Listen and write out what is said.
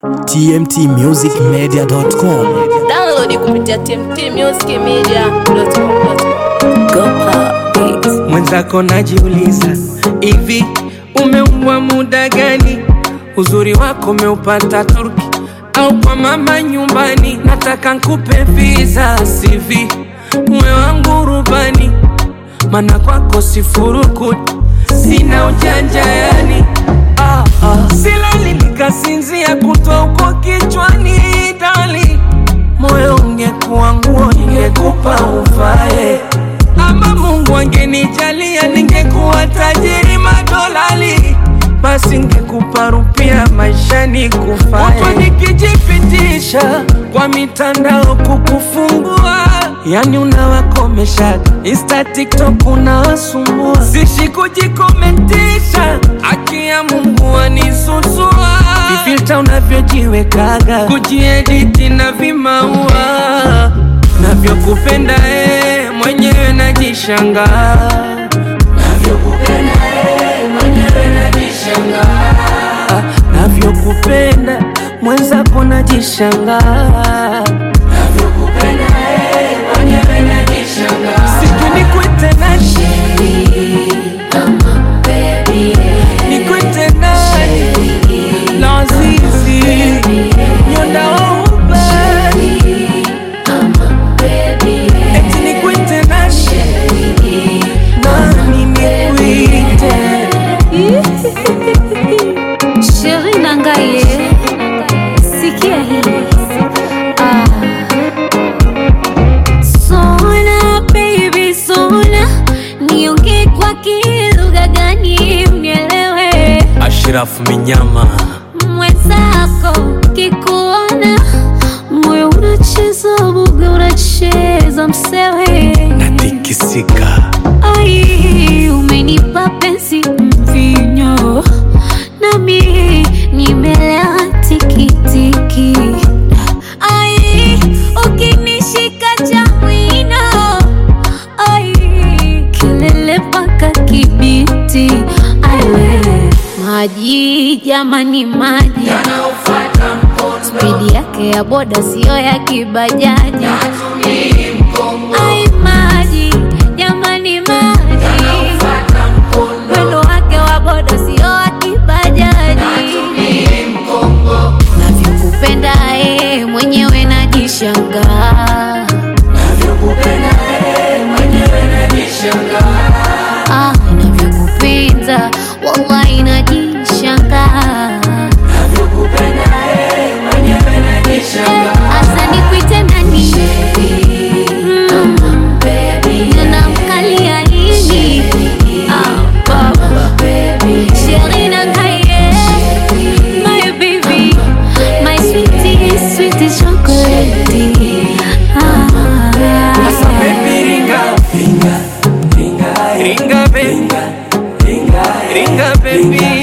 tmtmusicmedia.com. Download kupitia tmtmusicmedia.com. Mwenzako najiuliza hivi, umeumbwa muda gani? Uzuri wako umeupata Turki au kwa mama nyumbani? Nataka nkupe visa CV, mwe wangu rubani, mana kwako sifurukuti, sina ujanja yani ah, ah. Silali nikasinzia kutwa uko kichwani dali, moyo ungekuwa nguo ningekupa uvae ama Mungu angenijalia ningekuwa tajiri madolali, basi ngekupa rupia maishani kufae. Huko nikijipitisha kwa mitandao kukufungua, yani unawakomesha Insta, TikTok unawasumbua, sishi kujikomentisha, haki ya Mungu anisusua, vifilta unavyojiwekaga, kujiediti na vimaua navyokupenda eh, mwenyewe najishangaa Ah, navyokupenda mwenzako najishangaa sijui nikwite nani nikwite nani lazizi nyondauba eti nikwite nani nani nikwite Sheri Nangaye, sikia hii. Ah. Sona baby sona, niongee kwa kilugha gani unielewe? Ashraf Minyama Mwenzako kikuona moyo unacheza buga, unacheza msewe natikisika Ai, umenipa penzi mvinyo, nami nimelewa tikitiki. Ai, ukinishika cha mwino, ai, kelele mpaka Kibiti. Ai, we, maji jamani, maji spidi yake ya boda siyo ya kibajaji. Ai, maji jamani, maji mwendo wake wa boda sio wa kibajaji. Navyokupenda ee, mwenyewe najishangaa. Ah, navyokupenda wallahi najishangaa. Asa nikuite nani? Mm, ninamkalia nini? Ah, baba. Sheri Nangaye, my baby, my sweetie, sweetie chocolate. Ah. Sasa baby ringa ringa ringa baby ringa baby